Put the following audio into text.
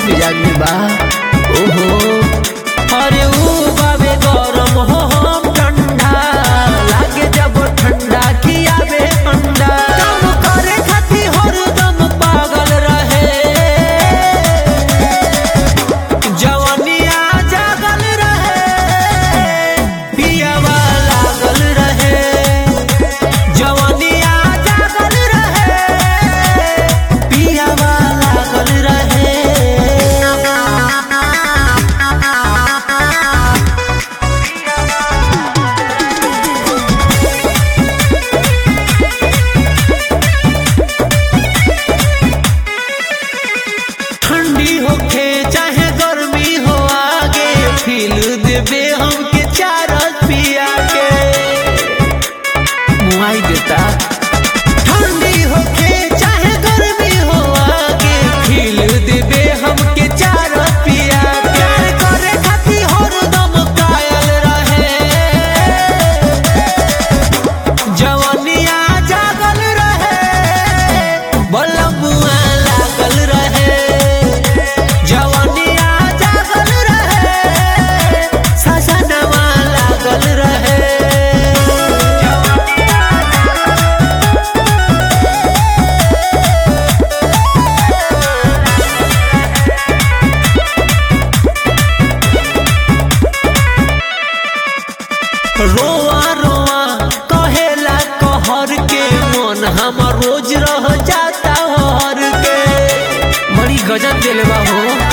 मिजाज में बा ओहो अरे ऊ बाबे गरम हो हम ठंडा लागे जब ठंडा खियाबे अंडा काम करे खातिर हरदम पागल रहे जवानिया जागल रहे पियावा लागल रहे जवानिया जागल रहे पियावा लागल रहे ठंडी होखे चाहे गर्मी हो आगे फील देबे हमके चार पिया के मुआई देता ठंडी होखे चाहे गर्मी हो आगे फील देबे हमके चार पिया के प्यार करे खातिर हरदम कायल रहे जवानिया जागल रहे बलमुआ लागल रहे जवानिया जागल रहे सजनवा लागल रहे रोआ रोआ कहेला कहर के मन हमर रोज रह जाता हर के बड़ी गजब दिल बा हो